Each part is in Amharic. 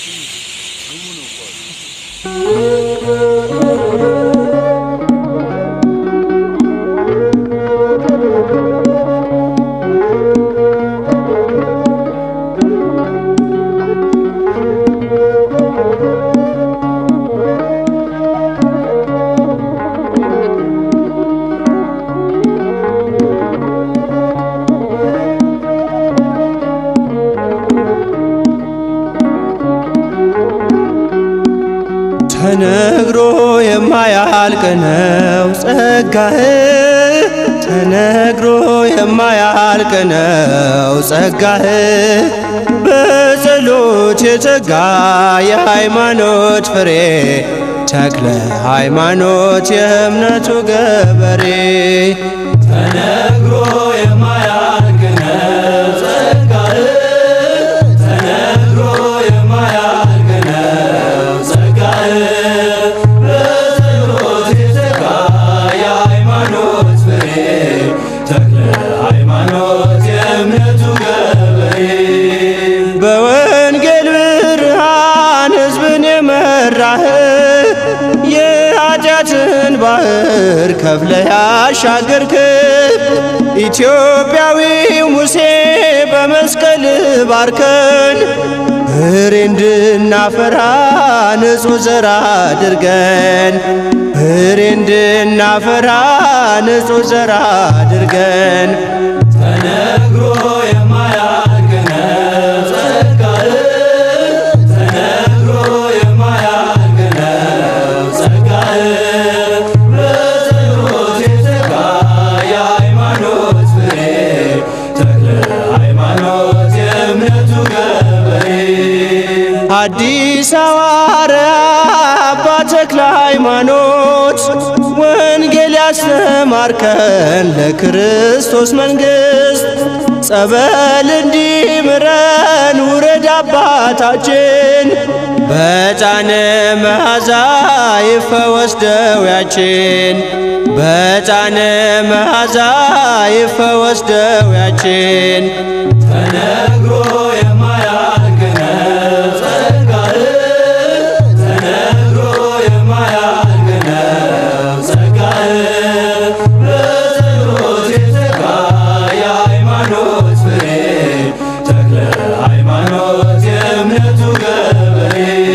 ተነግሮ የማያልቅ ነው ጸጋህ ተነግሮ የማያልቅ ነው ጸጋህ በጸሎት የተጋ የሃይማኖት ፍሬ ተክለ ሃይማኖት የእምነቱ ገበሬ ተነግሮ የማያልቅ ነው ጸጋህ ተነግሮ የማያልቅ ነው ጸጋህ በጸሎት የተጋ የሃይማኖት ፍሬ ተክለ ሃይማኖት የእምነቱ ገበሬ በወንጌል ብርሃን ሕዝብን የመራህ የኃጢአትን ባህር ከፍለ ያሻገርክ ኢትዮጵያዊው ሙሴ በመስቀል ባርከን ፍሬ እንድናፈራ ንጹሕ ዘር አድርገን ፍሬ እንድናፈራ ንጹሕ ዘር አድርገን ተነግሮ የማያልቅ ነው ጸጋህ ተነግሮ የማያልቅ ነው ጸጋህ በጸሎት የተጋ የሃይማኖት ፍሬ ተክለ ሃይማኖት የእምነቱ ገበሬ አዲስ ሐዋርያ አባ ተክለ ሃይማኖት ወንጌል ያስተማርከን ለክርስቶስ መንግሥት ጸበል እንዲምረን ውረድ አባታችን በጫነ መዓዛ ይፈወስ ደዌያችን በጫነ መዓዛ ይፈወስ ደዌያችን ተነግሮ የማያልቅ ነው ጸጋህ ተነግሮ የማያልቅ ነው ጸጋህ በጸሎት የተጋ የሃይማኖት ፍሬ ተክለ ሃይማኖት የእምነቱ ገበሬ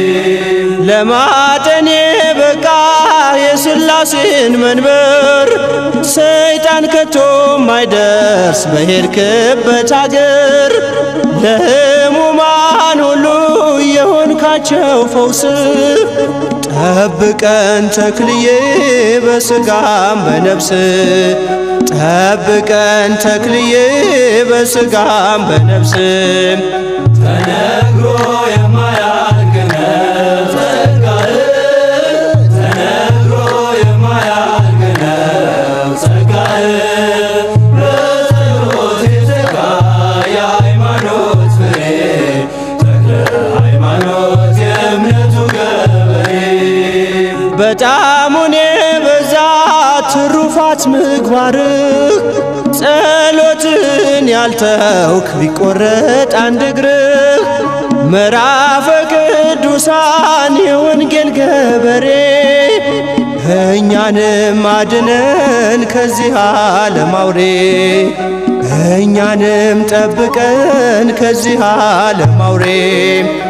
ለማጠን በቃ የሥላሴን መንበር ሰይጣን ከቶ ማይደርስ በሄድክበት አገር ለሕሙማን ሁሉ የሆንካቸው ፈውስ ጠብቀን ተክልዬ በሥጋም በነፍስ ጠብቀን ተክልዬ በሥጋም በነፍስ ተነግሮ የማያልቅ ነው ጸጋህ ተነግሮ የማያልቅ ነው ጸጋህ በጸሎት የተጋ የሃይማኖት ፍሬ ተክለ ሃይማኖት የእምነቱ ገበሬ በጣሙን የበዛ ትሩፋት ምግባርህ ጸሎትን ያልተውክ ቢቆረጥ አንድ እግርህ ምዕራፈ ቅዱሳን የወንጌል ገበሬ እኛንም አድነን ከዚህ ዓለም አውሬ እኛንም ጠብቀን ከዚህ ዓለም አውሬ